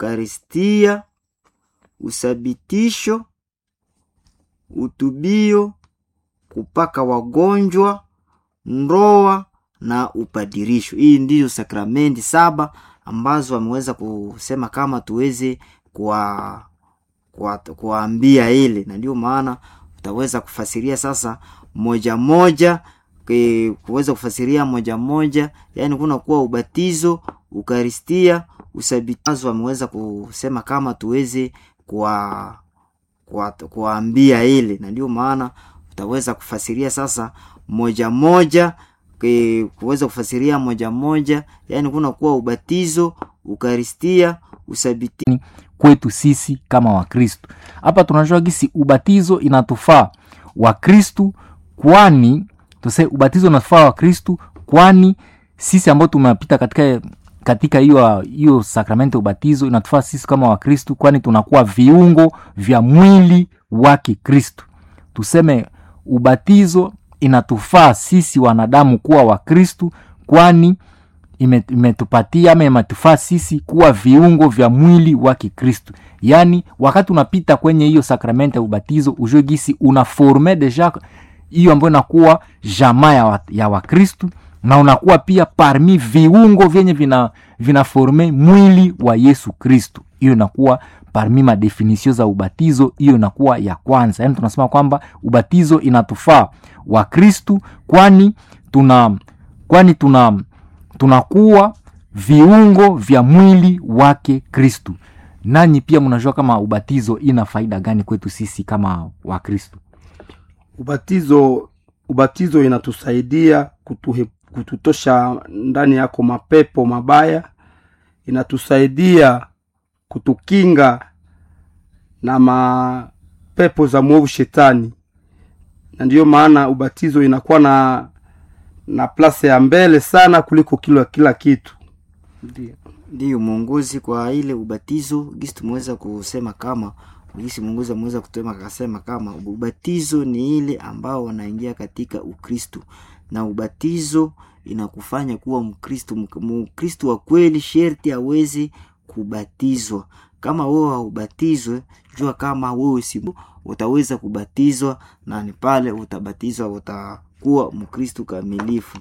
ukaristia, usabitisho, utubio, kupaka wagonjwa, ndoa na upadirisho. Hii ndiyo sakramenti saba ambazo ameweza kusema kama tuweze kuwa kuwaambia ile, na ndio maana utaweza kufasiria sasa moja moja ke, kuweza kufasiria moja moja, yani kuna kuwa ubatizo, ukaristia, usabitizo. Ameweza kusema kama tuweze kuwa kuwaambia ile, na ndio maana utaweza kufasiria sasa moja moja ke, kuweza kufasiria moja moja, yani kuna kuwa ubatizo, ukaristia, usabiti kwetu sisi kama Wakristu. Hapa tunajua gisi ubatizo inatufaa Wakristu, kwani tuse ubatizo unatufaa Wakristu, kwani sisi ambao tumepita katika katika hiyo hiyo sakramenti ya ubatizo inatufaa sisi kama Wakristu, kwani tunakuwa viungo vya mwili wake Kristu. Tuseme ubatizo inatufaa sisi wanadamu kuwa Wakristu, kwani imetupatia ama imetufaa sisi kuwa viungo vya mwili wa Kikristu. Yaani, wakati unapita kwenye hiyo sakramenti ya ubatizo, ujue gisi unaforme deja hiyo ambayo inakuwa jamaa ya, wa, ya Wakristu na unakuwa pia parmi viungo vyenye vina vinaforme mwili wa Yesu Kristu. Hiyo inakuwa parmi madefinisio za ubatizo, hiyo inakuwa ya kwanza. Yaani tunasema kwamba ubatizo inatufaa Wakristu kwani tuna kwani tuna tunakuwa viungo vya mwili wake Kristu. Nanyi pia mnajua kama ubatizo ina faida gani kwetu sisi kama Wakristu? Ubatizo, ubatizo inatusaidia kutuhe, kututosha ndani yako mapepo mabaya, inatusaidia kutukinga na mapepo za mwovu shetani, na ndiyo maana ubatizo inakuwa na na plase ya mbele sana kuliko kila kila kitu. Ndio, ndio mwongozi kwa ile ubatizo gisi tumeweza kusema kama gisi mwongozi ameweza kutema akasema kama ubatizo ni ile ambao wanaingia katika Ukristu, na ubatizo inakufanya kuwa Mkristu. Mkristu wa kweli sherti aweze kubatizwa. Kama wewe haubatizwe, jua kama wewe si utaweza kubatizwa, na ni pale utabatizwa uta kuwa Mkristu kamilifu.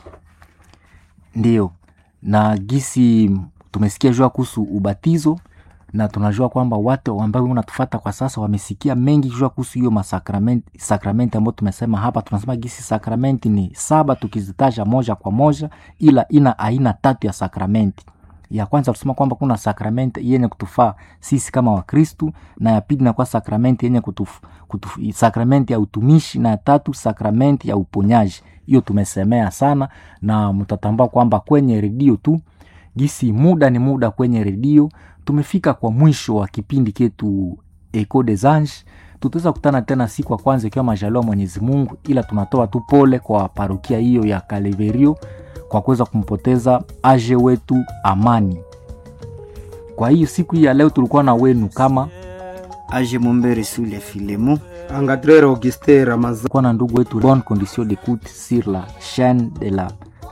Ndiyo, na gisi tumesikia jua kuhusu ubatizo, na tunajua kwamba watu ambao unatufata kwa sasa wamesikia mengi jua kuhusu hiyo masakramenti sakramenti ambayo tumesema hapa. Tunasema gisi sakramenti ni saba tukizitaja moja kwa moja, ila ina aina tatu ya sakramenti. Ya kwanza tusema kwamba kuna sakramenti yenye kutufaa sisi kama Wakristu, na ya pili inakuwa sakramenti yenye kutuf, kutuf, sakramenti ya utumishi, na ya tatu sakramenti ya uponyaji. Hiyo tumesemea sana, na mtatambua kwamba kwenye redio tu gisi muda ni muda kwenye redio. Tumefika kwa mwisho wa kipindi ketu Eco des Anges. Tutaweza kutana tena siku ya kwanza ikiwa majaliwa Mwenyezi Mungu, ila tunatoa tu pole kwa parokia hiyo ya Kaleverio kwa kuweza kumpoteza aje wetu Amani. Kwa hiyo siku hii ya leo tulikuwa na wenu kama aje Mumbere Sule Filemo Angadrere Auguste Ramazan kwa na ndugu wetu bonne condition d'écoute sur la chaîne de la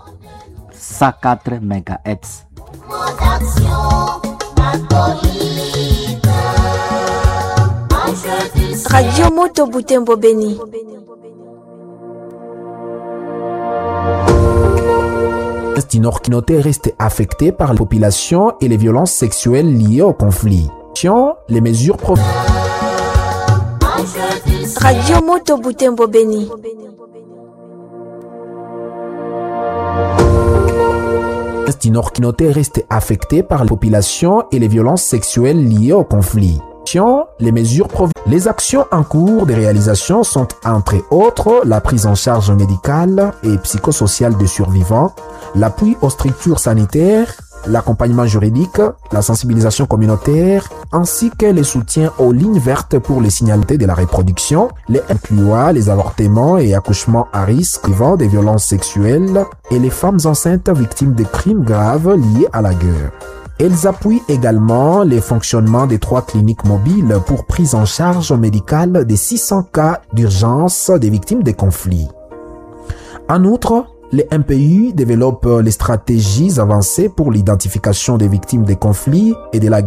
104 MHz. Radio Moto Butembo Beni. du Nord Kinoté reste affecté par la population et les violences sexuelles liées au conflit. Les mesures pro Radio Moto Butembo Beni. du Nord Kinoté reste affecté par la population et les violences sexuelles liées au conflit. Les mesures prov... Les actions en cours de réalisation sont entre autres la prise en charge médicale et psychosociale des survivants, l'appui aux structures sanitaires, l'accompagnement juridique, la sensibilisation communautaire, ainsi que le soutien aux lignes vertes pour les signalités de la reproduction, les incluant les avortements et accouchements à risque vivant des violences sexuelles et les femmes enceintes victimes de crimes graves liés à la guerre. Elles appuient également les fonctionnements des trois cliniques mobiles pour prise en charge médicale des 600 cas d'urgence des victimes des conflits. En outre, les MPU développent les stratégies avancées pour l'identification des victimes des conflits et de la